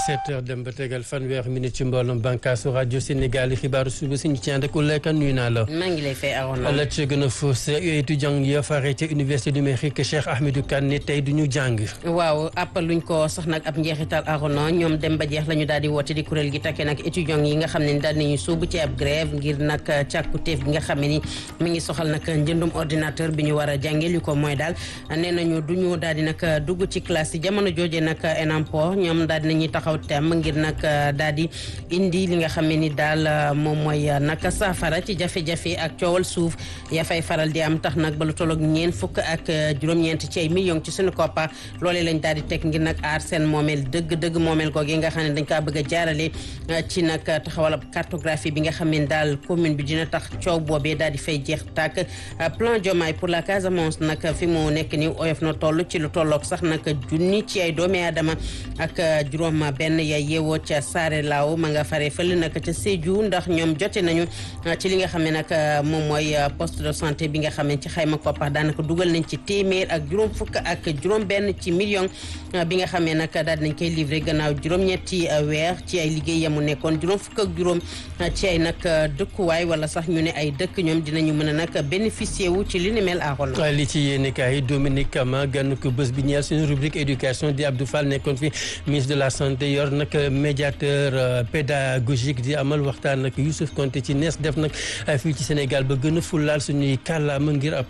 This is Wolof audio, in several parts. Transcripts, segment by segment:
17 heures dem ba tegal fanweer minute ci mbooloom bànkaasu rajo Sénégal yi xibaaru suba si ñu ci ànd ak Uleyka nuyu naa la. maa ngi lay fay Arona. la ca gën a fës étudiant ya fare ca université numérique Cheikh Ahmedou Kane ne tey du ñu jàng. waaw appal luñ ko sax nag ab njeexital Arona ñoom dem ba jeex la ñu daal di woote di kuréel gi takkee nag étudiant yi nga xam ne daal nañu sóobu ci ab grève ngir nag càkkutéef bi nga xam ne ni mi ngi soxal nag njëndum ordinateur bi ñu war a jàngee li ko mooy daal nee nañu du ñu daal di nag dugg ci classe yi jamono jooje nag ENAMPO ñoom daal di nañuy taxaw tem ngir nag daal di indi li nga xam ne ni daal moom mooy nag saafara ci jafe-jafe ak coowal suuf ya fay faral di am tax nag ba lu tolloog ñeent fukk ak juróom-ñeent ci ay millions ci suñu koppa loolee lañ daal di teg ngir nag aar seen moomeel dëgg-dëgg moomeel googu nga xam ne dañ kaa bëgg a jaarale ci nag taxawal ab cartographie bi nga xam ne daal commune bi dina tax coow boobee daal di fay jeex tàkk plan Diomaye pour la Casamance nag fi mu nekk ni oyof na toll ci lu tolloog sax nag junni ci ay doomi aadama ak juróom benn ya yeewoo ca Saare Laaw ma nga fare fële nag ca Sédhiou ndax ñoom jote nañu ci li nga xam ne nag moom mooy poste de santé bi nga xam ne ci xayma koppax daanaka dugal nañ ci téeméer ak juróom fukk ak juróom benn ci million bi nga xam ne nag daal dinañ koy livré gannaaw juróom-ñetti weer ci ay liggéey yamu nekkoon juróom fukk ak juróom ci ay nag dëkkuwaay wala sax ñu ne ay dëkk ñoom dinañu mën a nag bénéficier wu ci li ni mel aaxoon li ci yéene kaay Dominique Kama gann ko bés bi ñeel suñu rubrique éducation di Abdou Fall nekkoon fi ministre de la santé yor nag médiateur pédagogique di amal waxtaan nag Youssouf Konté ci nees def nag fii ci Sénégal ba gën a fulaal suñuy kàllaama ngir ab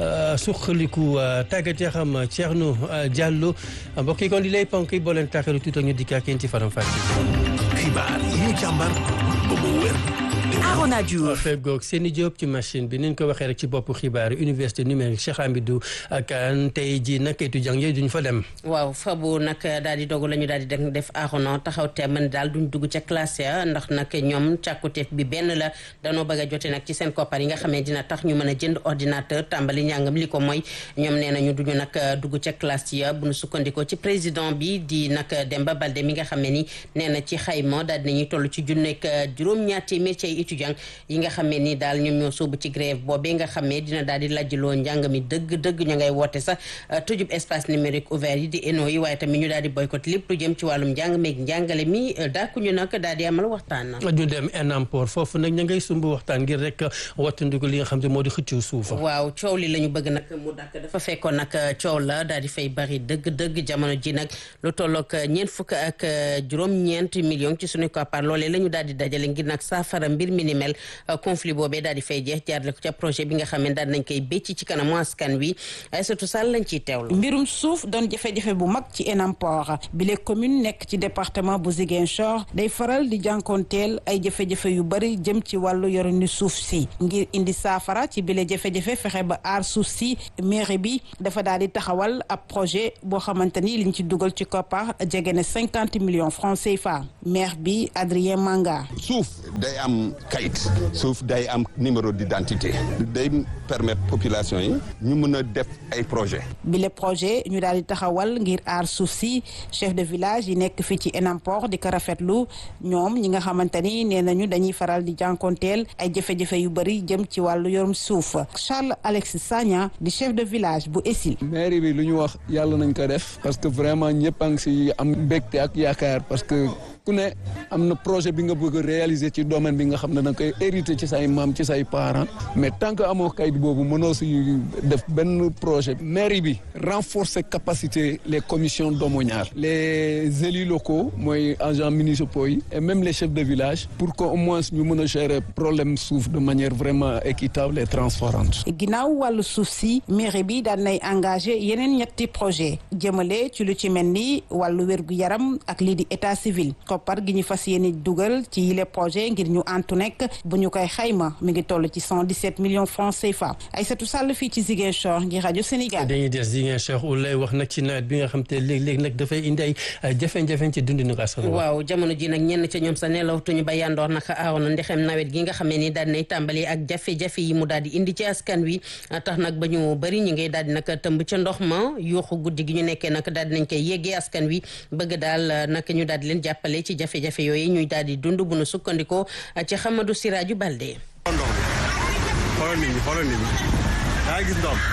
suqaliku tàggat ya xam Thierno Diallo mbokk yi kon di lay ponk yi boo leen tàkkalu tuuti ñu dikk ak yéen ci faram fàcce. xibaar yi ñu càmbar ba mu wér. Arona Diouf feggoog Seni Diop ci machine bi ni ñu ko waxee rek ci boppu xibaar université numérique Cheikh Hamidou Kane tey jii nag étudiant yi duñ fa dem. waaw fabu nag daal di dogu la ñu daal di def Arona taxaw te man daal duñ dugg ca classe ya ndax nag ñoom càkkuteef bi benn la danoo bëgg a jote nag ci seen koppar yi nga xamee dina tax ñu mën a jënd ordinateur tàmbali njàngam li ko mooy ñoom nee nañu duñu nag dugg ca classe ya bu ñu sukkandikoo ci président bi di nag Demba Balde mi nga xam ne ni nee na ci xayma daal dinañuy toll ci junneeg juróom-ñaar téeméer ci ay étudiant yi nga xam ne ni daal ñoom ñoo sóobu ci grève boobee nga xam ne dina daal di lajjloo njàng mi dëgg-dëgg ñu ngay woote sax tëjub espace numérique ouvert yi di ENO yi waaye tamit ñu daal di boycott lépp lu jëm ci wàllum njàng meeg njàngale mi dàkkuñu nag daal di amal waxtaan na ñu dem ENAMPOR foofu nag ña ngay sumb waxtaan ngir rek wattandiku li nga xam ne moo di xëccu suuf waaw coow li la ñu bëgg nag mu dàkk dafa fekkoon nag coow la daal di fay bari dëgg-dëgg jamono ji nag lu tolloog ñeent fukk ak juróom-ñeent million ci suñu koppar loolee la ñu daal di dajale ngir nag saafara mbir mi ni mel conflit boobee daal di fay jeex jaarale ko ca projet bi nga xam ne daal nañ koy bécc ci kanamu askan wi Aïssatou Sall lañ ciy teewlu. mbirum suuf doon jafe-jafe bu mag ci ENAMPOR bi les communes nekk ci département bu Ziguinchor day faral di jànkoonteel ay jafe-jafe yu bari jëm ci wàllu yorinu suuf si ngir indi saafara ci bile jafe-jafe fexe ba aar suuf si mairie bi dafa daal di taxawal ab projet boo xamante ni liñ ci dugal ci koppar jege na cinquante millions francs CFA maire bi Adrien Manga. suuf day am kayit suuf day am numéro d'identité day permettre population yi ñu mën a def ay projet bile projet ñu daal di taxawal ngir aar suuf si chef de village yi nekk fii ci ENAMPOR di ko rafetlu ñoom ñi nga xamante ni nee nañu dañuy faral di jànkonteel ay jafe-jafe yu bëri jëm ci wàllu yorum suuf Charles Alexis Sagna di chef de village bu Essil. mairie bi lu ñu wax yàlla nañ ko def parce que vraiment ñëpp a ngi si am mbégte ak yaakaar parce que ku ne am na projet bi nga bëgg a réaliser ci domaine bi nga xam ne da nga koy hériter ci say maam ci say parents mais tant que amoo kayit boobu mënoo si def benn projet mairie bi renforcer capacité les commissions domaniales les élus locaux mooy agents municipaux yi et même les chefs de village pour que au moins ñu mën a gérer problème suuf de manière vraiment équitable et transparente ginnaaw wàllu suuf si mairie bi daan nay engagé yeneen ñetti projet jëmale ci lu ci mel ni wàllu wérgu yaram ak lii di état civil koppar gi ñu fas yéene dugal ci yile projet ngir ñu antu nekk bu ñu koy xayma mi ngi toll ci 117 millions francs CFA Aïssatou Sall fii ci Ziguinchor ngir rajo Sénégal. dañuy des Ziguinchor lay wax nag ci nawet bi nga xam te léeg-léeg nag dafay indi ay jafe-jafe ci dundinu askan waaw jamono ji nag ñenn ca ñoom sa nelawtuñu ba yandoor nag aaw na ndexem nawet gi nga xam ne ni daal nay tàmbali ak jafe-jafe yi mu daal di indi ci askan wi tax nag ba ñu bëri ñu ngay daal di nag tëmb ca ndox ma yuuxu guddi gi ñu nekkee nag daal di nañ koy yeggee askan wi bëgg daal nag ñu daal di leen jàppale ci jafe-jafe yooyu ñuy daal di dund bu nu sukkandikoo ci Xamadou Siraju Balde. xoolal nit ñi xoolal nit ñi daa gis ndox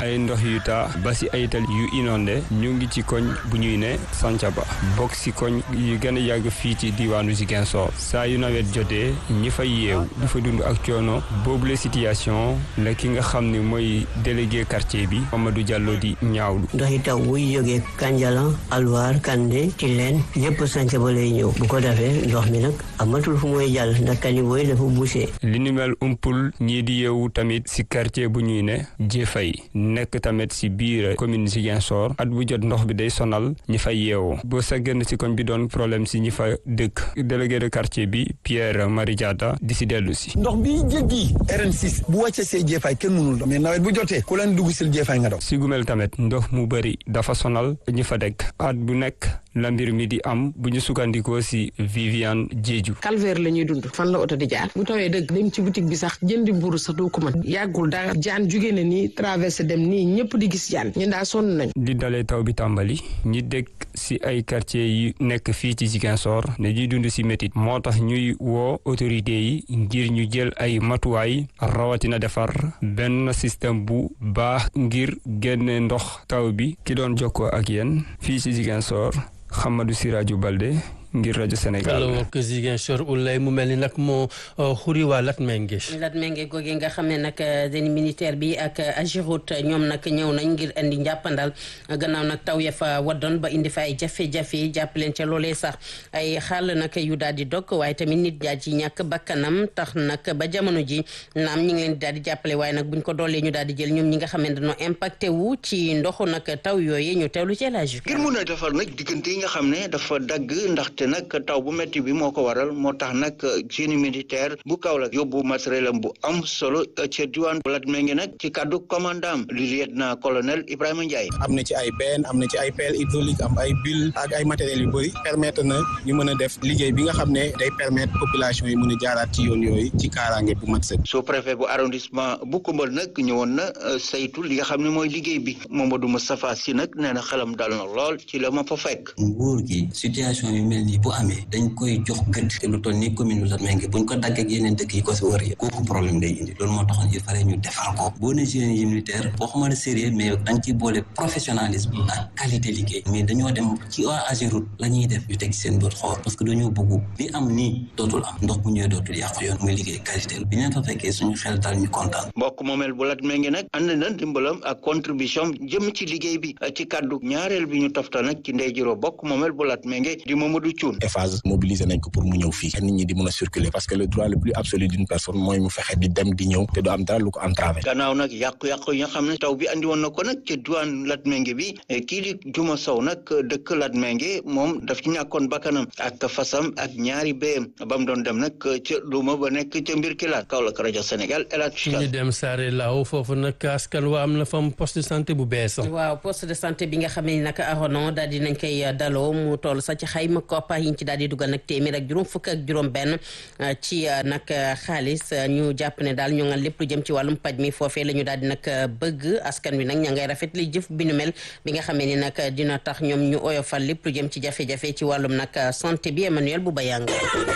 ay ndox yu taa ba si ay tali yu inondé ñu ngi ci koñ bu ñuy ne Santhiaba bokk si koñ yu gën a yàgg fii ci diwaanu Ziguinchor saa yu nawet jotee ñi fay yeew di fa dund ak coono boobule situation la ki nga xam ne mooy délégué quartier bi Mamadou Diallo di ñaawlu. ndoxi taw buy jógee Kanjalan Alwar Kande Tilène yëpp Santhiaba lay ñëw bu ko defee ndox mi nag amatul fu muy jàll ndax caniveau yi dafa bouché. li ni mel umpul ñii di yeewu tamit si quartier bu ñuy ne Jéfay nekk tamit si biir commune Ziguinchor at bu jot ndox bi day sonal ñi fay yeewoo boo sa génn si koñ bi doon problème si ñi fa dëkk délégué de quartier bi Pierre Marie Diatta di si dellu si. ndox bi jéggi RN6 bu wàccee see Jéfay kenn mënul dox mais nawet bu jotee ku leen dugg sil Jéfay nga daw. si gumel tamit ndox mu bëri dafa sonal ñi fa dëkk at bu nekk la mbir mi di am bu ñu sukkandikoo si Viviane Diédiou. calvaire la ñuy dund fan la oto di jaar bu tawee dëgg dem ci boutique bi sax jëndi mburu sax doo ko mën yàggul dara jaan jugee na nii traversé dem nii ñëpp di gis jaan ñun daa sonn nañ di dalee taw bi tàmbali ñi dëkk si ay quartier yi nekk fii ci Ziguinchor ne ñuy dund si métit moo tax ñuy woo autorité yi ngir ñu jël ay matuwaay rawatina defar benn système bu baax ngir génne ndox taw bi ki doon jokkoo ak yéen fii ci Ziguinchor Hamadou Siraju Balde ngir rajo Sénégal. alors que Ziguinchor Oulay mu mel ni nag moo xuri waa Latmengue. Latmengue googee nga xam ne nag den militaire bi ak Agirout ñoom nag ñëw nañ ngir indi njàppandal gannaaw nag taw ya fa waddoon ba indi fa ay jafe-jafe jàpp leen ca loolee sax ay xaal nag yu daal di dog waaye tamit nit daa ci ñàkk bakkanam tax nag ba jamono ji naam ñi ngi leen di daal di jàppale waaye nag buñ ko doolee ñu daal di jël ñoom ñi nga xam ne dañoo impacté wu ci ndoxu nag taw yooyu ñu teewlu ci élage ngir mun a defar nag diggante yi nga xam ne dafa dagg ndaxte nag taw bu métti bi moo ko waral moo tax nag génie militaire bu Kaolack yóbbu matériel am bu am solo ca diwaan bu Latmingué nag ci kaddu commandant li lieutenant colonel Ibrahima Ndiaye. am na ci ay benn am na ci ay pelle hydraulique am ay bulle ak ay matériels yu bëri permettre na ñu mën a def liggéey bi nga xam ne day permettre population yi mën a jaaraat ci yoon yooyu ci kaaraange bu mat sëkk. sous préfet bu arrondissement bu Koumbeul nag ñëwoon na saytu li nga xam ne mooy liggéey bi Mamadou Moustapha Sy nag nee na xelam dal na lool ci la ma fa fekk. nguur gi situation yu mel nii bu amee dañ koy jox gëdd te lu toll nii commune bu Latmingué buñ ko daggee ak yeneen dëkk yi ko si wër yëpp kooku problème day indi loolu moo taxoon il fallait ñu defar ko boo ne génie yi militaire boo xamante sérieux mais da nga ciy boole professionnalisme ak qualité liggéey mais dañoo dem ci waa Ageroute la ñuy def ñu teg seen bët xool parce que dañoo bëgg li am nii dootul am ndox bu ñëwee dootul yàqu yoon muy liggéey qualité bi ñu fa fekkee suñu xel dal ñu kontaan mbokk moomeel bu Latmingué nag ànd na dimbalam ak contribution jëm ci liggéey bi ci kàddu ñaareel bi ñu toftal nag ci ndey jiro bokk moomeel bu Latmingué di Mamadou Thioune mobiliser nañ ko pour mu ñëw fii nit ñi di mën a circuler parce que le droit le plus absolu d'une personne mooy mu fexe di dem di ñëw te du am dara lu ko entravé gannaaw nag yàqu-yàqu yi nga xam ne taw bi andi woon na ko nag ca diwaan Latmingué bi kii di Juma Sow nag dëkk Latmingué moom daf ci ñàkkoon bakkanam ak fasam ak ñaari béyam ba mu doon dem nag ca luuma ba nekk ca mbir kilaat Kaolack rajo Sénégal El Hadj ñu dem Saare Lao foofu nag askan wa am na fam poste de santé bu bees waaw poste de santé bi nga xam ne nag aronon daal di nañ koy daloo mu toll sa ci xayma koppa yi ñu ci daal di dugal nag téeméer ak juróom fukk ak juróom benn ci nag xaalis ñu jàpp ne daal ñu nga lépp lu jëm ci wàllum paj mi foofee la ñu daal di nag bëgg askan wi nag ña ngay rafet li jëf bi nu mel bi nga xamee ni nag dina tax ñoom ñu oyofal lépp lu jëm ci jafe-jafe ci wàllum nag santé bi Emmanuel bu bayang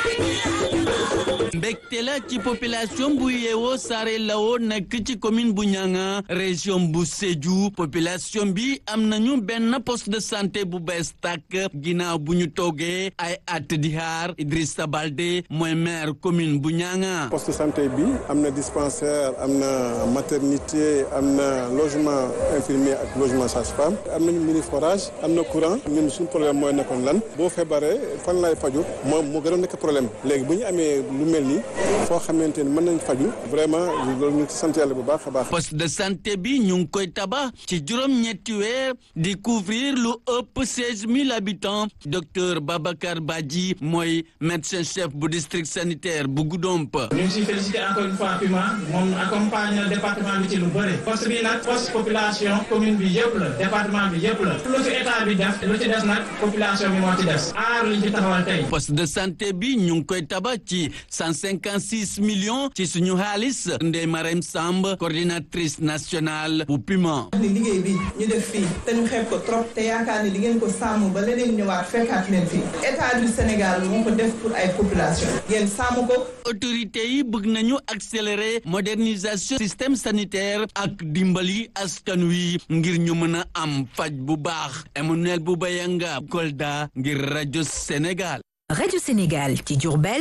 mbégte la ci population bu yeewoo Saare Lao nekk ci commune bu Nianga région bu Sédhiou population bi am nañu benn poste de santé bu bees tàkk ginnaaw bu ñu toogee ay at di xaar Idrissa Balde mooy maire commune bu Nianga. poste de santé bi am na dispensaire am na maternité am na logement infirmier ak logement sage-femme am nañu mini forage am na courant ñun suñu problème mooy nekkoon lan boo feebaree fan lay faju moom moo gën a nekk problème léegi bu ñu amee lu mel ni foo xamante ni mën nañ faju vraiment loolu ñu ci sant yàlla bu baax a baax. poste de santé bi ñu ngi koy tabax ci juróom-ñetti weer di couvrir lu ëpp seize mille habitants docteur Babacar Badji mooy médecin chef bu district sanitaire bu Goudomp. ñu ngi siy félicité encore une fois PUMA moom accompagne na département bi ci lu bëri poste bi nag poste population commune bi yëpp la département bi yëpp la lu ci état bi def lu ci des nag population bi moo ci des aar li ci taxawal tey. poste de santé bi ñu ngi koy tabax ci cent cinquante six millions ci suñu xaalis Ndeye Marème Samb coordinatrice nationale bu PUMA. ni liggéey bi ñu def fii te ñu xeeb ko trop te yaakaar ni di ngeen ko sàmm ba leneen ñëwaat fekkaat leen fii état du Sénégal moo ko def pour ay population ngeen sàmm ko. autorité yi bëgg nañu accélérer modernisation système sanitaire ak dimbali askan wi ngir ñu mën a am faj bu baax Emmanuel Boubayanga Kolda ngir rajo Sénégal. rajo Sénégal ci Diourbel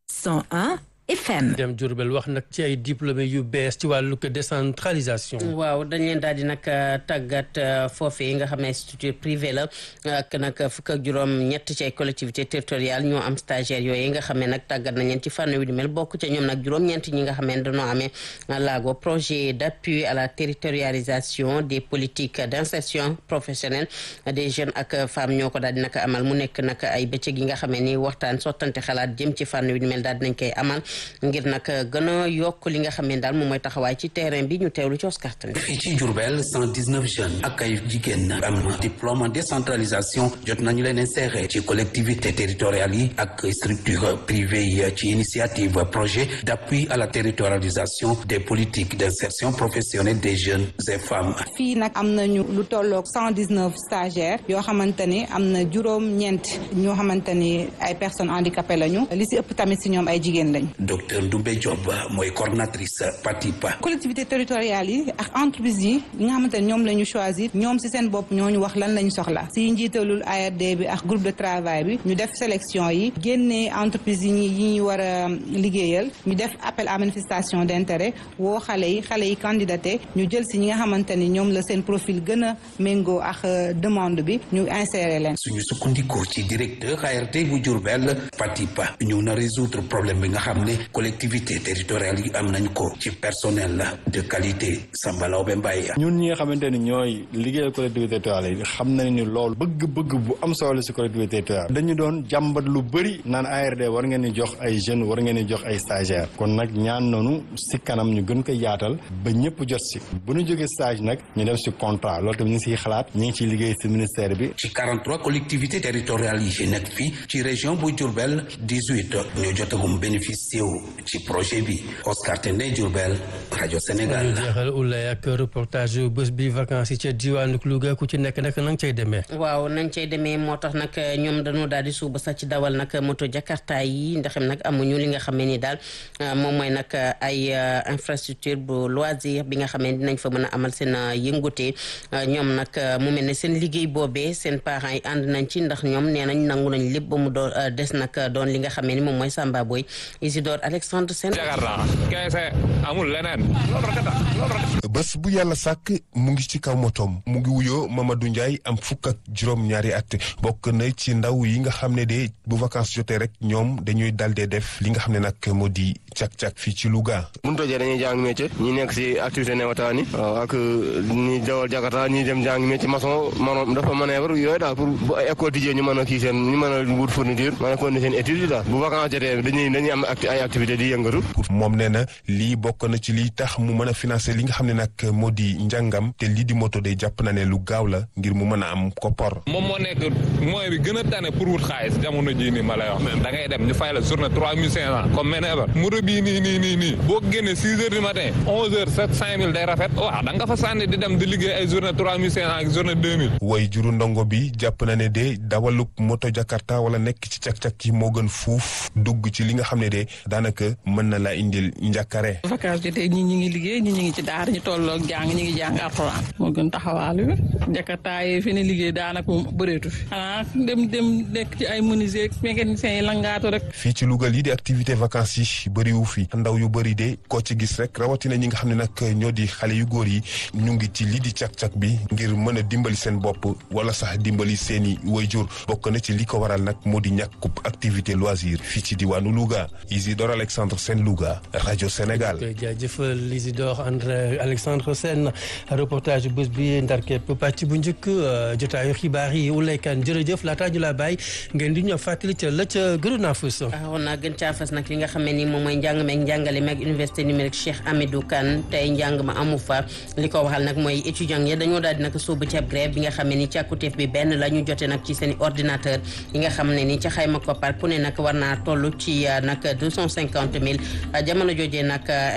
101 FM. dem Diourbel wax nag ci ay diplômé yu bees ci wàllu décentralisation. waaw dañ leen daal di nag tàggat foofee nga xam ne structure privée la ak nag fukk ak juróom ñett ci ay collectivité territoriale ñoo am stagiaire yooyu nga xam ne nag tàggat nañ leen ci fànn wi di mel bokk ca ñoom nag juróom-ñeent ñi nga xam ne dañoo amee laago projet d'appui à la territorialisation des politiques d'insertion professionnelle des jeunes ak femmes ñoo ko daal di nag amal mu nekk nag ay bëccëg yi nga xam ne ni waxtaan sottante xalaat jëm ci fànn wi di mel daal dinañ koy amal ngir nag gën a yokk li nga xam ne daal moom mooy taxawaay ci terrain bi ñu teewlu ci Oscar Tane fii ci Diourbel 119 jeunes ak ay jigéen am na diplôme en décentralisation jot nañu leen insérer ci collectivité territoriales yi ak structure privée yi ci initiative projet d'appui à la territorialisation des politiques d'insertion professionnelle des jeunes et femmes fii nag am nañu lu tolloog 119 stagiaires yoo xamante ni am na juróom-ñeent ñoo xamante ni ay personnes handicapées lañu li si ëpp tamit si ñoom ay jigéen lañu docteur Ndoumbe Diop mooy coordinatrice PATIPA collectivité territoriale yi ak entreprise yi yi nga xamante ne ñoom la ñu choisir ñoom si seen bopp ñoo ñu wax lan la ñu soxla si njiitalul ARD bi ak groupe de travail bi ñu def sélection yi génnee entreprise yi ñi yi ñu war a liggéeyal ñu def appel à manifestation d'intérêt woo xale yi xale yi candidaté ñu jël si ñi nga xamante ni ñoom la seen profil gën a méngoo ak demande bi ñu insérer leen suñu sukkandiku ci directeur ARD bu Diourbel PATIPA ñu na résoudre problème bi nga xam ne collectivité territoriale yi am nañ ko ci personnel de qualité Samba Laobé Mbaye ñun ñi nga xamante ni ñooy liggéeyal collectivité territoriale yi xam nañ ni loolu bëgg-bëgg bu am solo si collectivité territoriale dañu doon jàmbat lu bëri naan ARD war ngeen di jox ay jeunes war ngeen di jox ay stagiaires kon nag ñaan noonu si kanam ñu gën ko yaatal ba ñëpp jot si bu ñu jógee stage nag ñu dem si contrat loolu tamit ñu ngi siy xalaat ñu ngi ciy liggéey si ministère bi ci 43 collectivités territoriales yi nekk fii ci région bu Diourbel 18 ñoo jotagum bénéficié wu ci projet bi Oscar Tendé Diourbel rajo Sénégal. ñu jeexal ulay ak reportage bés bi vacances yi ca diwaanu Louga ku ci nekk nag na nga cay demee. waaw nañ cay demee moo tax nag ñoom dañoo daal di suuba sax ci dawal nag moto jakarta yi ndaxam nag amuñu li nga xam ne ni daal moom mooy nag ay infrastructure bu loisir bi nga xam ne dinañ fa mën a amal seen yëngute ñoom nag mu mel ne seen liggéey boobee seen parents yi ànd nañ ci ndax ñoom nee nañ nangu nañ lépp ba mu doon des nag doon li nga xam ne ni moom mooy Samba Boy Isidore Alexandre Sène jakarta keese amul leneen bés bu yàlla sàkk mu ngi ci kaw motoom mu ngi wuyoo Mamadou Ndiaye am fukk ak juróom ñaari at bokk na ci ndaw yi nga xam ne de bu vacances jotee rek ñoom dañuy dal dee def li nga xam ne nag moo di cak-cak fii ci Louga. mun tojee dañuy jàng métier ñi nekk si activité newataan yi ak ñi dawal jakarta ñi dem jàng métier maçon maanaam dafa manœuvre yooyu daal pour bu ay école tijjee ñu mën a kii seen ñu mën a wut fourniture mën a continuer seen étude yi daal bu vacances jotee dañuy dañuy am ay activité di yëngatu moom nee na lii bokk na ci liy tax mu mën a financer li nga xam ne nag moo di njàngam te lii di moto de jàpp na ne lu gaaw la ngir mu mën a am koppor. moom moo nekk moyen bi gën a tane pour wut xaalis jamono jii nii ma lay wax da ngay dem ñu fay la journée trois mille cinq cent comme manœuvre moto bii nii nii nii nii boo génnee six heures du matin onze heures sept cinq mille day rafet waaw da nga fa sànni di dem di liggéey ay journée trois mille cinq cent ak journée deux mille. way juru ndongo bi jàpp na ne de dawalub moto Jakarta wala nekk ci cak-cak yi moo gën fuuf dugg ci li nga xam ne de daanaka mën na laa indil njàkkare. vacances jotee ñi ñi ngi liggéey ñi ñi ngi ci daara ñu tolloog jàng ñi ngi jàng alxuraan moo gën taxawaalu bi Jakarta yi fi ne liggéey daanaka moom bëreetu fi xanaa dem dem nekk ci ay menuisier mécanicien yi langaatu rek. fii ci Louga lii di activité vacances yi bëriwu fi ndaw yu bëri de koo ci gis rek rawatina ñi nga xam ne nag ñoo di xale yu góor yi ñu ngi ci lii di cak-cak bi ngir mën a dimbali seen bopp wala sax dimbali seeni wayjur bokk na ci li ko waral nag moo di ñàkkub activité loisir fii ci diwaanu Louga Isidore Alexandre Sène Louga rajo Sénégal. jaajëfal Isidore André Alexandre Sène reportage bés bi ndar képp pàcc bu njëkk jotaayu xibaar yi ulaykan jërëjëf laataa ñu laa bàyyi ngeen di ñoo fàttali ca la ca gënoon a fës. waaw naa gën caa fës nag li nga xam ne ni moom mooy njàng meeg njàngale meeg université numérique Cheikh Hamidou Kane tey njàng ma amu fa li ko waxal nag mooy étudiants yi dañoo daal di nag sóobu ci ab grève bi nga xam ne ni càkkutéef bi benn la ñu jote nag ci seen i ordinateur yi nga xam ne ni ca xayma koppar ku ne nag war naa toll ci nag deux cent cinquante mille jamono joojee nag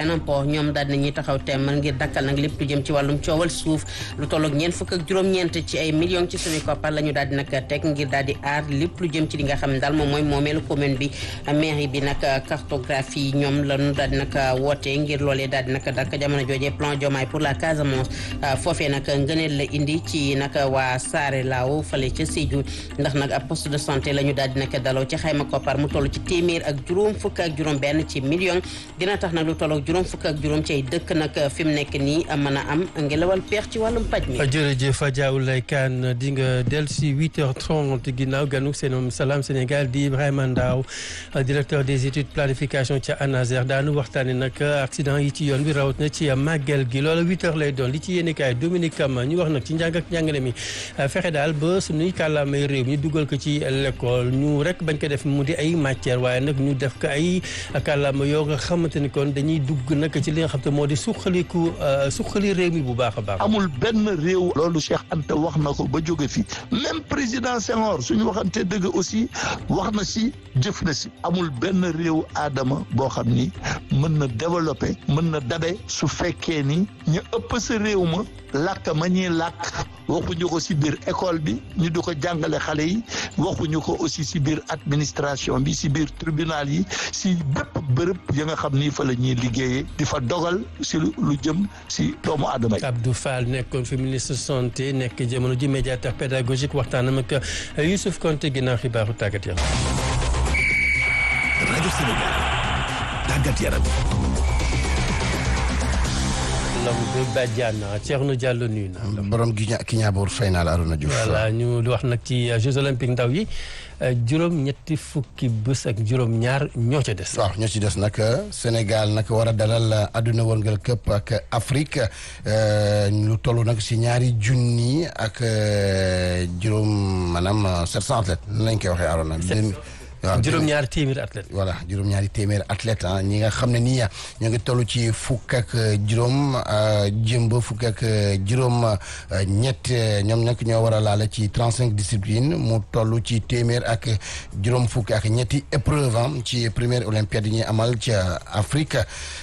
Tidiane Po ñoom daal nañuy taxaw temm ngir dakkal nag lépp lu jëm ci wàllum coowal suuf lu tolloog ñeent fukk ak juróom-ñeent ci ay millions ci suñu koppar la ñu daal di nag teg ngir daal di aar lépp lu jëm ci li nga xam ne daal moom mooy moomeelu commune bi mairie bi nag cartographie ñoom la ñu daal di nag woote ngir loolee daal di nag dakk jamono joojee plan Diomaye pour la Casamance foofee nag ngëneel la indi ci nag waa Saare Laaw fale ca Sédhiou ndax nag ab poste de santé la ñu daal di nag daloo ci xayma koppar mu toll ci téeméer ak juróom fukk ak juróom benn ci million dina tax nag lu toll ak juróom fukk ak juróom ci ay dëkk nag fi mu nekk nii mën a am ngelawal peex ci wàllum paj mi jërëjëf Diaw Lay Kane di nga del si 8h30 ginnaaw ganu seen Salam Sénégal di Ibrahima Ndaw directeur des études planification ca ANASER daanu waxtaane nag accident yi ci yoon bi rawat na ci màggal gi loolu 8h lay doon li ci yéene kaay Dominique Kama ñu wax nag ci njàng ak njàngale mi fexe daal ba suñuy kàllaamay réew mi dugal ko ci l'école ñu rek bañ ko def mu di ay matière waaye nag ñu def ko ay kàllaama yoo nga xamante ni kon dañuy dugg nag ci li nga xam te moo di suqaliku suqali réew mi bu baax a baax amul benn réew loolu Cheikh Anta wax na ko ba jóge fi même président Senghor suñu waxante dëgg aussi wax na si jëf na si amul benn réew aadama boo xam ni mën na développer mën na dabe su fekkee ni ñu ëpp sa réew ma làkk ma ñuy làkk waxuñu ko si biir école bi ñu di ko jàngale xale yi waxuñu ko aussi si biir administration bi si biir tribunal yi si bépp bërëb ya nga xam ni fa la ñuy liggéeyee di fa dogal si lu jëm si doomu aadama yi. Abdou Fall nekkoon fi ministre santé nekk jamono ji médiateur pédagogique waxtaanam ak Youssouf Konté ginnaaw xibaaru tàggat yaram. rajo Sénégal tàggat yaram. Lambe Badiane Thierno Diallo nuyu naa. borom gi ña ki ñaaboor fay naa la Arona Diouf. voilà ñu wax nag ci Jeux olympiques ndaw yi juróom ñetti fukki bés ak juróom ñaar ñoo ca des. waaw ñoo ci des nag Sénégal nag war a dalal àdduna wërngal këpp ak Afrique lu toll nag si ñaari junni ak juróom maanaam sept cent athlètes nan lañ koy waxee Arona. waaw juróom-ñaari téeméeri athlète. voilà juróom-ñaari téeméeri athlète ah ñi nga xam ne nii ñoo ngi toll ci fukk ak juróom jëm ba fukk ak juróom ñett ñoom nag ñoo war a laale ci trente cinq disciplines mu toll ci téeméer ak juróom fukk ak ñetti épreuve am ci première olympiade yi ñuy amal ci Afrique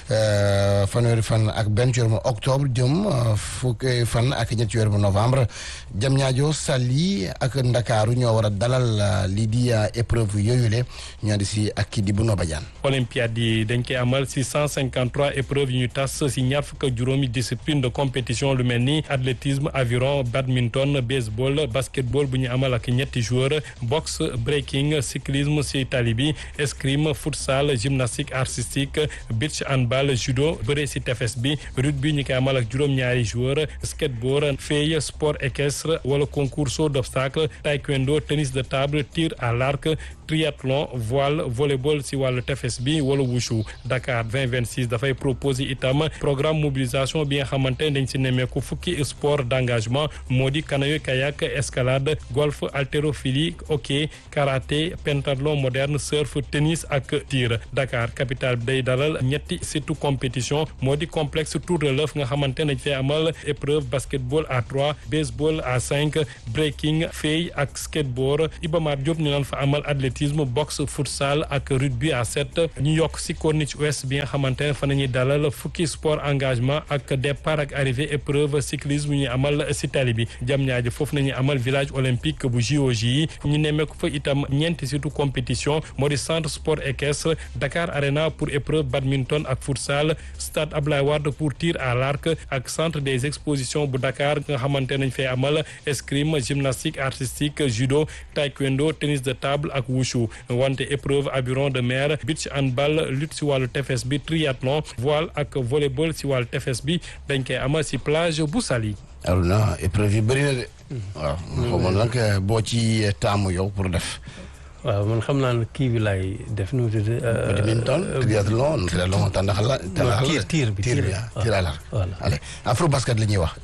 fanweeri fan ak benn ci weeru octobre jëm fukki fan ak ñetti weeru novembre Diamniadio Saly ak Ndakaaru ñoo war a dalal lii di épreuve yooyu ñu andi si ak kii di Bruno Badiane. olympiade yi dañ koy amal si cent cinquante trois épreuves yu ñu tas si ñaar fukk ak juróomi discipline de compétition lu mel ni athlétisme aviron badminton baseball basketball bu ñu amal ak ñetti joueurs boxe breaking cyclisme si tali bi escrime futsal gymnastique artistique beach handball judo bëre si tefes bi rugby ñu koy amal ak juróom-ñaari joueurs skateboard fey sport équestre wala concours saut d'obstacle taekwondo tennis de table tir à l'arc triathlon voile volleyball si wàllu tefes bi wala wushu Dakar 2026 dafay proposer itam programme mobilisation bi nga xamante ne dañ si nemmeeku fukki sport d'engagement moo di canoë kayak escalade golf haltérophilie hockey karaté pentathlon moderne surf tennis ak tir Dakar capitale bi day dalal ñetti surtout compétition moo di complexe tour de l'œuf nga xamante ne dañ fay amal épreuve basketball à trois baseball à cinq breaking fey ak skateboard Iba Mar Diop ñu naan fa amal athlétisme boxe futsal ak rugby à sept ñu yokk si corniche ouest bi nga xamante ne fa nañuy dalal fukki sport engagement ak départ ak arrivée épreuve cyclisme ñu amal si tali bi jam ñaaji foofu nañuy amal village olympique bu JOJ yi ñu nemmeeku fa itam ñeenti surtout compétition moo di centre sport équestre Dakar Arena pour épreuve badminton ak futsal stade Ablaye Wade pour tir à l'arc ak centre des expositions bu Dakar nga xamante nañ fay amal escrime gymnastique artistique judo taekwondo tennis de table ak wushu wante épreuve aviron de mer beach handball lutte si wàllu tefes bi triathlon voile ak volleyball si wàllu tefes bi dañ koy amal si plage bu Saly. Arona épreuve yi bëri na de. waaw xaw ma nag boo ci taamu yow pour def. waaw man xam naa ne kii bi laay def nu mu tudd. badminton triathlon triathlon tàndax la. tàndax tiir tiir bi tiir bi ah tiir à l'arc. voilà allez afro basket la ñuy wax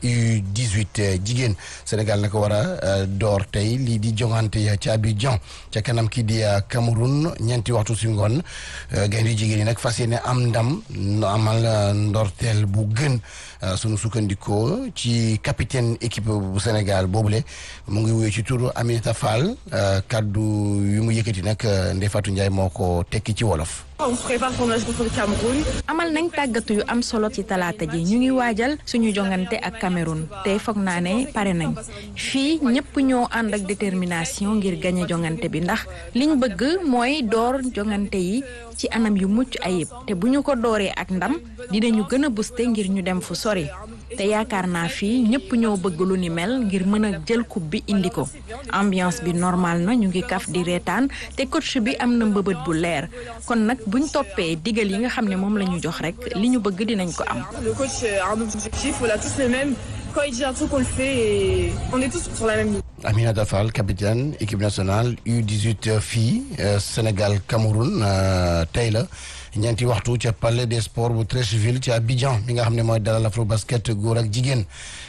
U18 jigéen Sénégal naka war a door tey lii di jongante ca Abidjan ca kanam kii di Cameroun ñeenti waxtu si ngoon gaynde jigéen yi nag fas yéene am ndam amal ndorteel bu gën sunu sukkandikoo ci capitaine équipe bu Sénégal boobule mu ngi wuyu ci turu Aminata Fall kaddu yu mu yëkkati nag Ndeye Fatou Ndiaye moo ko tekki ci wolof. On se prépare pour le match contre le Cameroun. amal nañ tàggatu yu am solo ci talaata ji ñu ngi waajal suñu jongante ak Cameroun te foog naa ne pare nañ fii ñëpp ñoo ànd ak détermination ngir gañe jongante bi ndax liñ bëgg mooy door jongante yi ci anam yu mucc ayib te bu ñu ko dooree ak ndam dinañu gën a booster ngir ñu dem fu sori te yaakaar naa fii ñëpp ñoo bëgg lu ni mel ngir mën a jël coupe bi indi ko ambiance bi normal na ñu ngi kaf di reetaan te coach bi am na mbëbët bu leer kon nag buñ toppee digal yi nga xam ne moom la ñu jox rek li ñu bëgg dinañ ko am. Le coach a un objectif, on a tous le même. Quand il dit un truc, on le fait et on est tous sur la même ligne. Aminata Fall capitaine équipe nationale U18 filles Sénégal Cameroun tey la ñeenti waxtu ca palais des sports bu Treichville ci Abidjan mi nga xam ne mooy dalal afro basket góor ak jigéen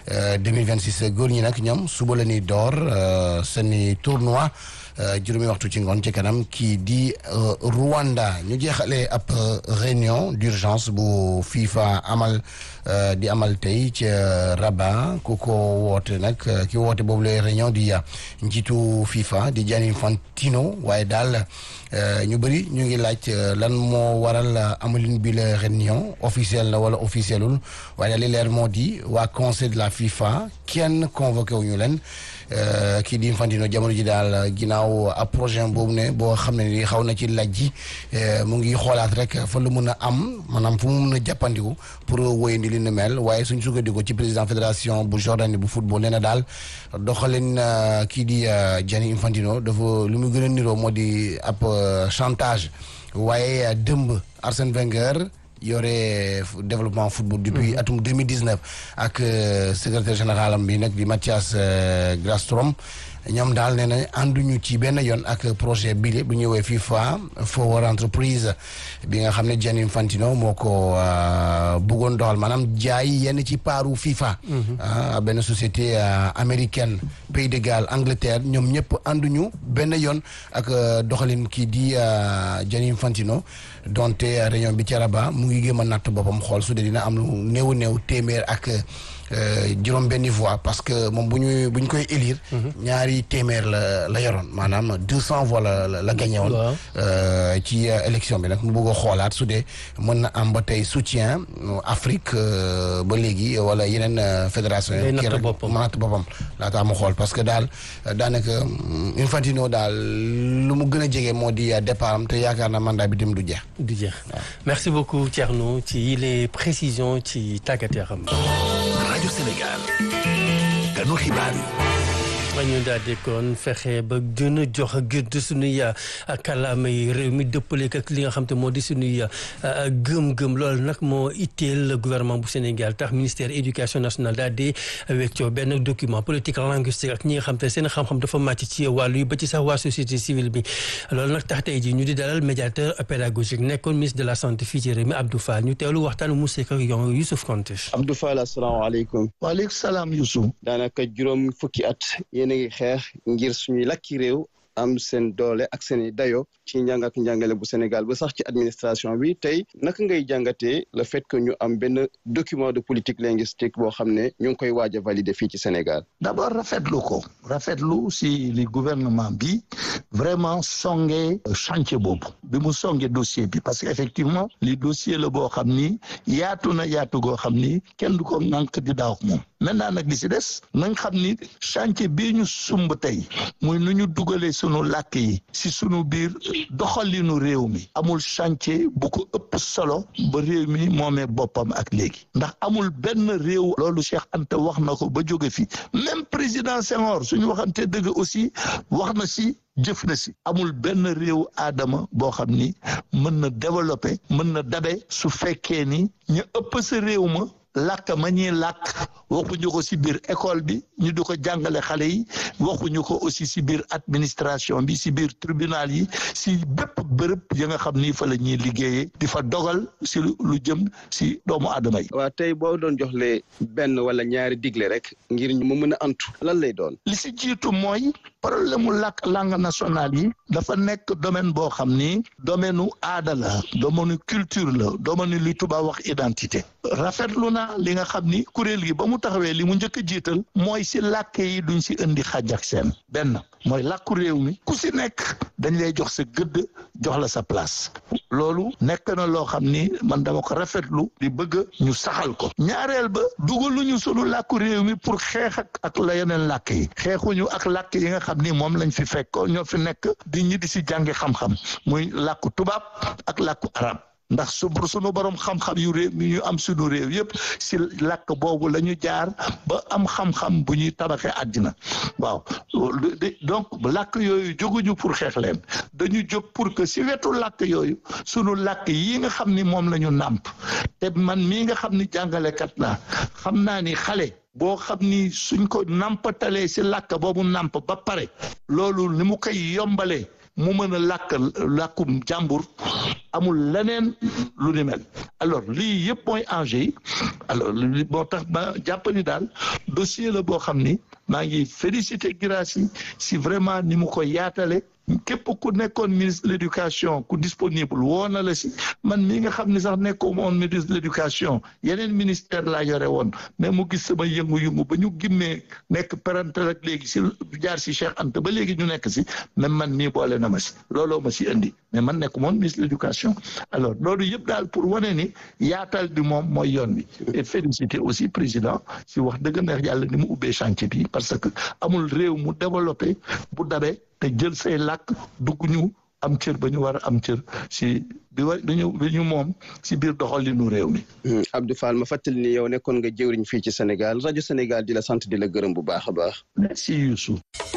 2026 góor ñi nag ñoom suba la ñuy door seeni tournoi juróomi waxtu ci ngoon ci kanam kii di Rwanda ñu jeexale ab réunion d'urgence bu FIFA amal di amal tey ci Rabat ku ko woote nag ki woote boobu la réunion di njiitu FIFA di Gianni Infantino waaye daal ñu bëri ñu ngi laaj lan moo waral amalin bi la réunion officielle la wala officielul waaye daal li leer moo di waa conseil de la FIFA kenn convoqué wu ñu leen kii di Infantino jamono ji daal ginnaaw ab projet boobu ne boo xam ne ni xaw na ci laaj ji mu ngi xoolaat rek fa lu mun a am maanaam fu mu mun a jàppandiku pour wéyandi li ni mel waaye suñ sukkandiku ci président fédération bu Jordanie bu football nee na daal doxalin kii di Gianni Infantino dafa lu mu gën a niroo moo di ab chantage waaye dëmb Arsène Wenger yore développement football depuis atum 2019 ak secrétaire général am bi nag di Mathias Grastrom ñoom daal nee na ànduñu ci benn yoon ak projet bi bu ñëwee FIFA Forward Entreprise bi nga xam ne Gianni Infantino moo ko bëggoon doxal maanaam jaay yenn ci paaru FIFA. benn société américaine Pays de Galles Angleterre ñoom ñëpp ànduñu benn yoon ak doxalin kii di Gianni Infantino donte réunion bi ci Rabat mu ngi gëm a natt boppam xool su dee dina am lu néew néew téeméer ak. juróom benni voix parce que moom bu ñu bu ñu koy élire ñaari téeméer la la yoroon maanaam deux cent voix la la gagné woon ci élection bi nag mu bëgg a xoolaat su dee mën na am ba tey soutien Afrique ba léegi wala yeneen fédération yi kii rek mu natt boppam laataa mu xool parce que daal daanaka Infantino daal lu mu gën a jege moo di départ am te yaakaar na mandat bi dem du jeex du jeex merci beaucoup Thierno ci les précisions ci tàggat yaram rajo Sénégal ganu xibaar yi ñu daal di kon fexe ba gën a jox gëdd suñuy kàllaamay réew mi dëppale ak li nga xam te moo di suñuy gëm-gëm loolu nag moo itteel gouvernement bu Sénégal tax ministère éducation nationale daal di weccoo benn document politique linguistique ak ñi nga xam te seen xam-xam dafa màcc ci wàllu yi ba ci sax waa société civile bi loolu nag tax tey ji ñu di dalal médiateur pédagogique nekkoon ministre de la santé fii ci réew mi Abdou Fall ñu teewlu waxtaan mu sekk ak yow Youssouf Konté. Abdou Fall asalaamaaleykum. waaleykum salaam Youssouf. daanaka juróom fukki at yéen a ngi xeex ngir suñuy lakki réew am seen doole ak seen i dayo ci njàng ak njàngale bu Sénégal ba sax ci administration bi tey naka ngay jàngatee le fait que ñu am benn document de politique linguistique boo xam ne ñu ngi koy waaj a valider fii ci Sénégal. d'abord rafetlu ko rafetlu si li gouvernement bi vraiment songe chantier boobu bi mu songe dossier bi parce que effectivement li dossier la boo xam ni yaatu na yaatu goo xam ni kenn du ko ŋànk di daaw moom maintenant nag li si des nañ xam ni chantier bii ñu sumb tey muy nu ñu dugalee sunu làkk yi si sunu biir doxalinu réew mi amul chantier bu ko ëpp solo ba réew mi moomee boppam ak léegi ndax amul benn réew loolu Cheikh Anta wax na ko ba jóge fi même président Senghor suñu waxante dëgg aussi wax na si jëf na si amul benn réew aadama boo xam ni mën na développer mën na dabe su fekkee ni ñu ëpp sa réew ma làkk ma ñuy làkk waxuñu ko si biir école bi ñu di ko jàngale xale yi waxuñu ko aussi si biir administration bi si biir tribunal yi si bépp bërëb ya nga xam ni fa la ñuy liggéeyee di fa dogal si lu jëm si doomu aadama yi. waa tey boo doon joxle benn wala ñaari digle rek ngir mu mën a antu lan lay doon. li si jiitu mooy problème mu làkk langue nationale yi dafa nekk domaine boo xam ni domaine nu aada la domaine culture la domaine li tubaab wax identité rafetlu na li nga xam ni kuréel gi ba mu taxawee li mu njëkk a jiital mooy si làkk yi duñ si indi xàjj ak seen benn mooy làkku réew mi ku si nekk dañ lay jox sa gëdd jox la sa place loolu nekk na loo xam ni man dama ko rafetlu di bëgg ñu saxal ko ñaareel ba dugaluñu sunu làkku réew mi pour xeex ak ak la yeneen làkk yi xeexuñu ak làkk yi nga xam ni moom lañ fi fekk ñoo fi nekk di ñi di si jàngi xam-xam muy làkku tubaab ak làkku arab ndax su sunu borom xam-xam yu réew mi ñu am sunu réew yëpp si làkk boobu la ñu jaar ba am xam-xam bu ñuy tabaxee àddina waaw donc làkk yooyu jóguñu pour xeex leen dañu jóg pour que si wetu làkk yooyu sunu làkk yi nga xam ni moom la ñu nàmp te man mii nga xam ni jàngalekat laa xam naa ni xale boo xam ni suñ ko nàmpatalee si làkk boobu nàmp ba pare loolu ni mu koy yombalee mu mën a làkk làkkum jàmbur amul leneen lu ni mel alors lii yëpp mooy enjeu yi alors li moo tax ma jàpp ni daal dossier la boo xam ni maa ngi félicité Guirassy si vraiment ni mu ko yaatale képp ku nekkoon ministre de l'éducation ku disponible woo na la si man mii nga xam ne sax nekkoo moon ministre de l'éducation yeneen ministère laa yore woon mais mu gis sama yëngu-yëngu ba ñu gimmee nekk parental ak léegi si jaar si Cheikh Anta ba léegi ñu nekk si même man mii boole na ma si looloo ma si indi mais man nekk moon ministre de l'éducation alors loolu yëpp daal pour wane ni yaatal bi moom mooy yoon bi et féliciter aussi président si wax dëgg neex yàlla ni mu ubbee chantier bi parce que amul réew mu développé bu dabee te jël say làkk dugg ñu am cër ba ñu war a am cër si bi wa bi ñu bi ñu moom si biir doxalinu réew mi. Abdou Fall ma fàttali ni yow nekkoon nga jëwriñ fii ci Sénégal rajo Sénégal di la sant di la gërëm bu baax a baax. merci Youssou.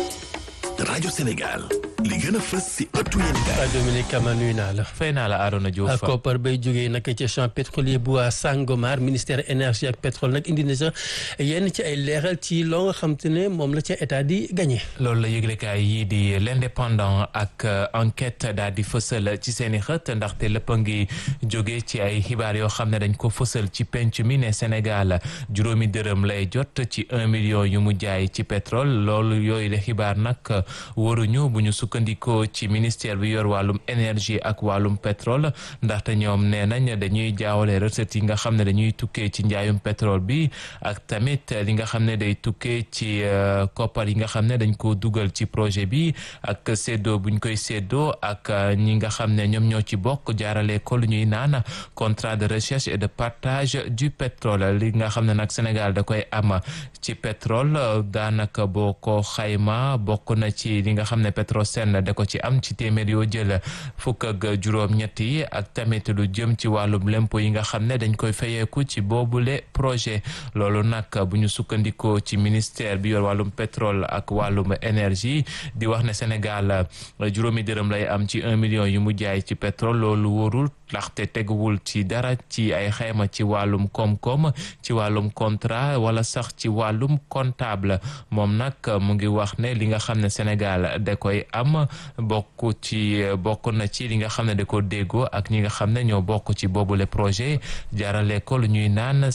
rajo Sénégal. li gën a fës si ëttu yéenekaay. Dominique Kama nuyu naa la. fay naa la Arona Diouf. koppar bay jógee nag ca champ pétrolier bu Sangomar ministère énergie ak pétrole nag indi na sax yenn ci ay leeral ci loo nga xam te ne moom la ca état di gagné. loolu la yëglekaay yii di l'indépendant ak enquête daal di fësal ci seen i xët ndaxte lépp a ngi jóge ci ay xibaar yoo xam ne dañ ko fësal ci penc mi ne Sénégal juróomi dërëm lay jot ci un million yu mu jaay ci pétrole loolu yooyu la xibaar nag waruñu bu ñu sukkandikoo ci ministère bi yor wàllum énergie ak wàllum pétrole ndaxte ñoom nee nañ dañuy jaawale recettes yi nga xam ne dañuy tukkee ci njaayum pétrole bi ak tamit li nga xam ne day tukkee ci koppar yi nga xam ne dañ ko dugal ci projet bi ak séddoo buñ koy séddoo ak ñi nga xam ne ñoom ñoo ci bokk jaarale ko lu ñuy naan contrat de recherche et de partage du pétrole li nga xam ne nag Sénégal da koy am ci pétrole daanaka boo ko xayma bokk na ci li nga xam ne Petrosen da ko ci am ci téeméer yoo jël fukk ak juróom-ñett yi ak tamit lu jëm ci wàllum lempo yi nga xam ne dañ koy fayeeku ci boobule projet loolu nag bu ñu sukkandikoo ci ministère bi yor wàllum pétrole ak wàllum énergie di wax ne Sénégal juróomi dërëm lay am ci un million yu mu jaay ci pétrole loolu wóorul ndaxte teguwul ci dara ci ay xayma ci wàllum koom-koom ci wàllum contrat wala sax ci wàllum comptable moom nag mu ngi wax ne li nga xam ne Sénégal da koy am bokk ci bokk na ci li nga xam ne da ko déggoo ak ñi nga xam ne ñoo bokk ci boobule projet jaarale ko lu ñuy naan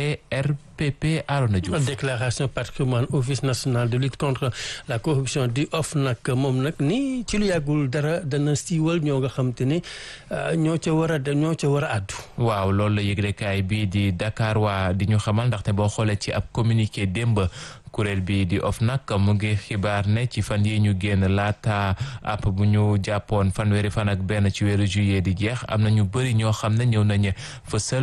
CRPP Arona Diouf. déclaration patrimoine office national de lutte contre la corruption di OFNAC moom nag ni ci lu yàggul dara dana siiwal ñoo nga xam te ne ñoo ca war a ñoo ca war a àddu. waaw loolu la yëglekaay bii di Dakar waa di ñu xamal ndaxte boo xoolee ci ab communiqué démb. kuréel bi di OFNAC mu ngi xibaar ne ci fan yi ñu génn laata app bu ñu jàppoon fanweeri fan ak benn ci weeru juillet di jeex am na ñu bëri ñoo xam ne ñëw nañu fësal